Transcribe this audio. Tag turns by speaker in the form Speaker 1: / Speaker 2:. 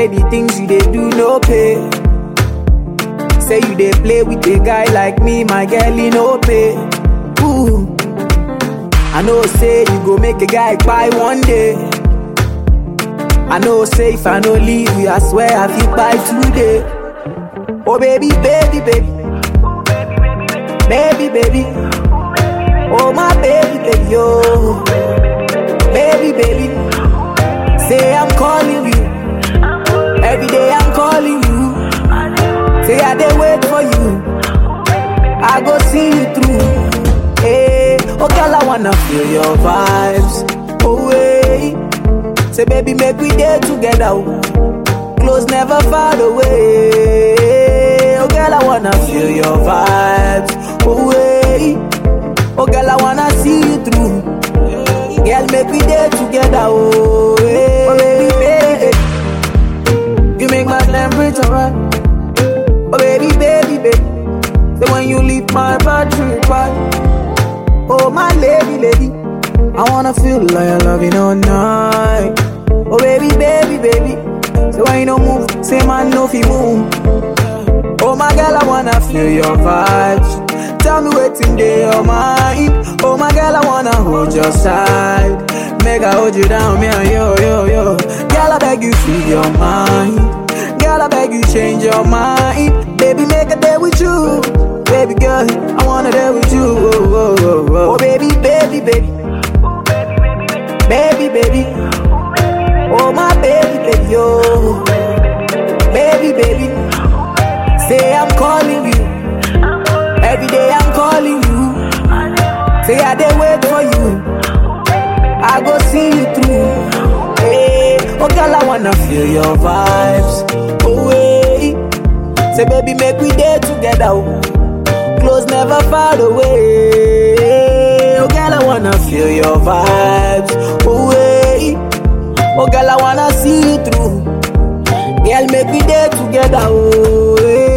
Speaker 1: Say the things you dey do no pay. Say you dey play with a guy like me, my girl, he no pay. Ooh. I know say you go make a guy buy one day. I know say if I no leave you, I swear I feel buy today. Oh baby, baby, baby. Baby, baby. Oh my baby, baby, oh. Baby, baby. Say I'm calling you. Every day I'm calling you. Say I dey wait for you. I go see you through. Hey, oh girl, I wanna feel your vibes. Oh wait. Say baby, make we day together. oh. Close never far away. Oh girl, I wanna feel your vibes. Oh wait. Oh girl, I wanna see you through. Girl, make we day together. Oh, hey. oh baby, baby. You make my temperature right. Oh baby, baby, baby. So when you leave my battery right. Oh my lady, lady. I wanna feel like I love you all night. Oh baby, baby, baby. So when you don't move, say man no fi move. Oh my girl, I wanna feel your vibes. Tell me what's in your mind. Oh my girl, I wanna hold your side. Make I hold you down, me and yo, yo, yo. Girl, I beg you, free your mind. Girl, I beg you, change your mind. Baby, make a day with you. Baby girl, I wanna day with you. Oh, oh, oh, oh. oh baby, baby, baby. Baby, baby. Oh my baby, baby, oh. Baby, baby. Say I'm calling you. Every day I'm calling you. Say I dey wait for you. I go see you through. Hey, oh girl, I wanna feel your vibes. Oh wait. Say baby, make we day together. oh. Close never far away. Oh girl, I wanna feel your vibes. Oh wait. Oh girl, I wanna see you through. Girl, make we day together. Oh, hey.